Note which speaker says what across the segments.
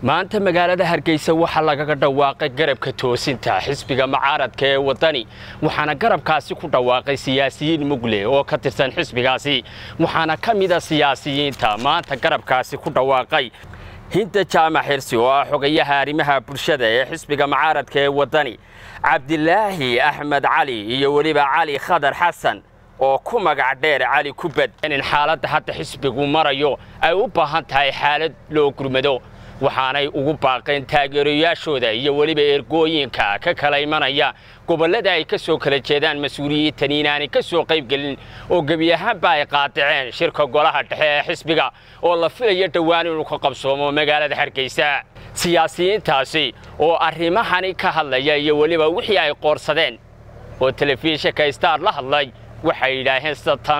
Speaker 1: maanta magaalada hargeysa waxaa lagaga dhawaaqay garabka toosinta xisbiga mucaaradka ee waddani waxaana garabkaasi ku dhawaaqay siyaasiyiin mugle oo ka tirsan xisbigaasi waxaana ka mida siyaasiyiinta maanta garabkaasi ku dhawaaqay hinda jaamac xirsi oo ah xogayaha arrimaha bulshada ee xisbiga mucaaradka ee waddani cabdilaahi axmed cali iyo weliba cali khadar xasan oo ku magac dheer cali kubad in xaaladda hadda xisbigu marayo ay u baahan tahay xaalad loo gurmado waxaanay ugu baaqeen taageerayaashooda iyo weliba ergooyinka ka kala imanaya gobollada ay ka soo kala jeedaan mas-uuliyiintani inaanay ka soo qaybgelin oo gebi ahaanba ay qaadiceen shirka golaha dhexe ee xisbiga oo la filayo dhowaan inuu ka qabsoomo magaalada hargeysa siyaasiyiintaasi oo arrimahani ka hadlaya iyo weliba wixii ay qoorsadeen oo telefishinka star la hadlay waxay yidhaaheen sida tan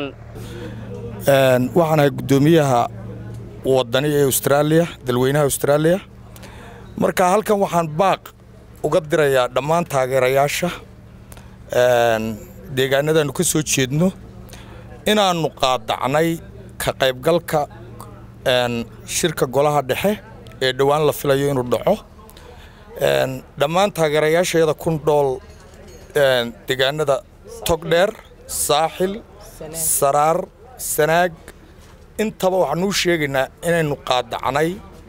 Speaker 2: waxaan ahay guddoomiyaha waddani ee austraaliya dalweynaha austraaliya marka halkan waxaan baaq uga dirayaa dhammaan taageerayaasha deegaanadaannu ka soo jeedno inaannu qaadacnay ka qaybgalka shirka golaha dhexe ee dhowaan la filayo inuu dhaco dhammaan taageerayaashayada kun dhool deegaanada togdheer saaxil saraar sanaag intaba waxaanuu sheegaynaa inaynu qaadacnay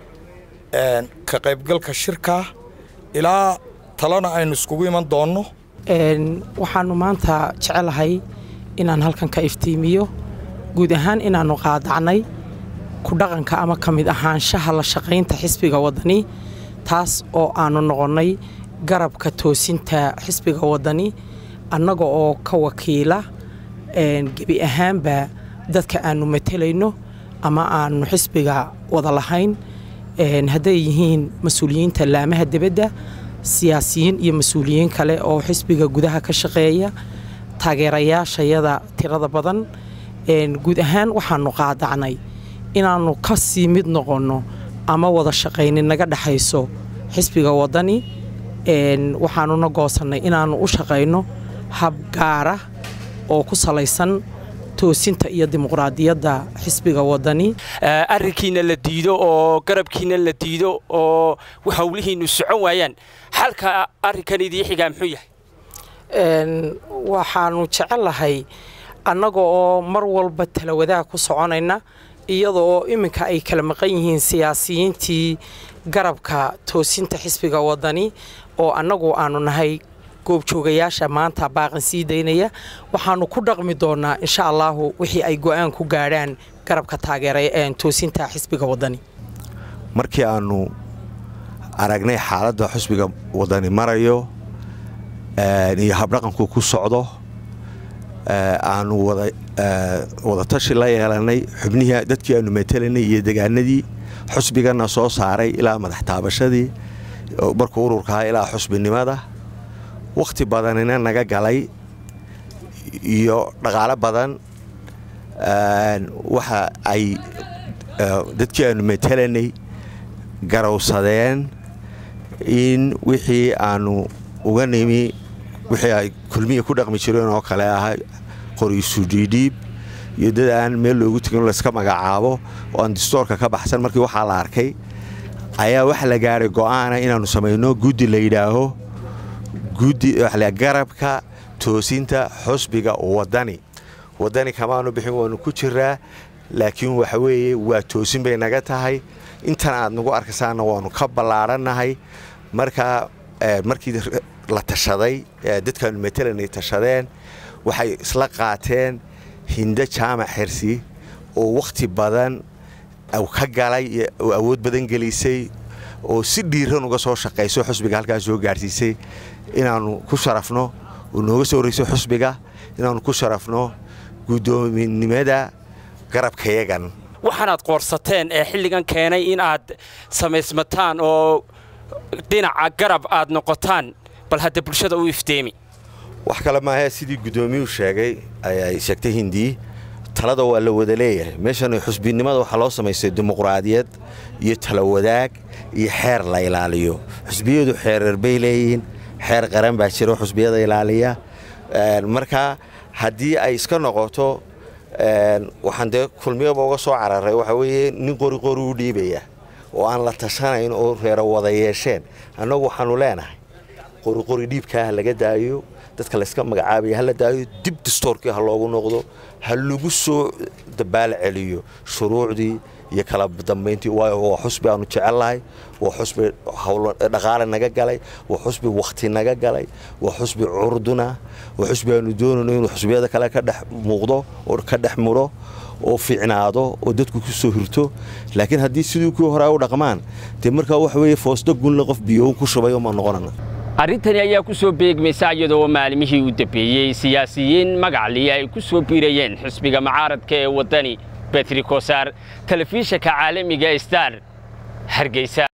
Speaker 2: ka qaybgalka shirkaa ilaa talana aynu iskugu iman doonno
Speaker 3: waxaannu maanta jecelahay inaan halkan ka iftiimiyo guud ahaan inaannu qaadacnay ku dhaqanka ama ka mid ahaanshaha la shaqaynta xisbiga waddani taas oo aannu noqonnay garabka toosinta xisbiga waddani annaga oo ka wakiila gebi ahaanba dadka aannu matelayno ama aannu xisbiga wada lahayn hadday yihiin mas-uuliyiinta laamaha debadda siyaasiyiin iyo mas-uuliyiin kale oo xisbiga gudaha ka shaqeeya taageerayaashayada tirada badan guud ahaan waxaannu qaadacnay inaannu ka sii mid noqonno ama wada shaqaynin naga dhexayso xisbiga waddani waxaannuna goosannay inaannu u shaqayno hab gaara oo ku salaysan toosinta iyo dimuqraadiyadda xisbiga waddani
Speaker 1: arrinkiina la diido oo garabkiina la diido oo howlihiinnu socon waayaan xalka arrinkan idii xigaa muxuu yahay
Speaker 3: waxaannu jecellahay annaga oo mar walba talawadaha ku soconayna iyada oo iminka ay kala maqan yihiin siyaasiyiintii garabka toosinta xisbiga waddani oo annagu aannu nahay goobjoogayaasha maanta baaqan sii daynaya waxaannu ku dhaqmi doonnaa insha allaahu wixii ay go'aan ku gaadhaan garabka taageera toosinta xisbiga waddani
Speaker 4: markii aannu aragnay xaaladda xisbiga waddani marayo iyo habdhaqanku ku socdo aannu wadatashi la yeelannay xubnihii dadkii aannu matelanay iyo degaanadii xusbiganna soo saaray ilaa madax taabashadii markuu ururkahaa ilaa xusbinimada wakhti badanina naga galay iyo dhaqaalo badan waxa ay dadkii aannu matelanay garowsadeen in wixii aannu uga nimi wixii ay kulmiya ku dhaqmi jireen oo kale ahaa qoriisudhiidhiib iyo dad aan meel loogu tegin layska magacaabo oo aan distoorka ka baxsan markii waxaa la arkay ayaa waxa la gaadhay go'aana inaannu samayno guddi la yidhaaho guddi garabka toosinta xusbiga waddani waddani kamaanu bixin waanu ku jiraa laakiin waxa weeye waa toosin bay naga tahay intan aad nagu arkasaanna waannu ka ballaadhannahay markaa markii la tashaday dadkaannu matelanay tashadeen waxay isla qaateen hindo jaamac xirsi oo wakhti badan ka galay oo awood badan gelisay oo si dhiiran uga soo shaqayso xusbiga halkaas soo gaadhsiisay inaannu ku sharafno oo nooga soo horrayso xusbiga inaannu ku sharafno guddoominimada garabkayagan
Speaker 1: waxaanaad qoorsateen ee xilligan keenay in aad samaysmataan oo dhinaca garab aad noqotaan bal hadda bulshada u ifteemi
Speaker 4: wax kale maahee sidii guddoomiyuu sheegay ayay sheegtay hindii talada waa la wada leeyahay meeshan xusbinimada waxaa loo samaystay dimuqraadiyad iyo talawadaag iyo xeer la ilaaliyo xusbiyadu xeereer bay leeyihiin xeer qaran baa jiro xusbiyada ilaaliya marka haddii ay iska noqoto waxaan dee kulmiyaba uga soo cararay waxaa weeye nin qori qori u dhiibaya oo aan la tashanayn oo reero wada yeesheen annagu waxaanu leenahay qoriqori dhiibkaa ha laga daayo dadka layska magacaabaya ha la daayo dib dastoorkii ha loogu noqdo ha lagu soo dabaal celiyo shuruucdii iyo kala dambayntii waayo waa xusbi aanu jecelnahay waa xusbi dhaqaale naga galay waa xusbi wakhti naga galay waa xusbi curduna waa xusbi aanu doonayno inuu xusbiyada kale ka dhex muuqdo oo ka dhex mudho oo fiicnaado oo dadku ku soo hirto laakiin haddii sidii kuwii hore ay u dhaqmaan dee markaa waxa weeye foosdo gunle qof biyoon ku shubay uma noqonana
Speaker 1: arrintani ayaa ku soo beegmaysa iyadoo maalmihii u dambeeyey siyaasiyiin magacliya ay ku soo biirayeen xisbiga mucaaradka ee waddani betri kosaar telefishinka caalamiga star hargeysa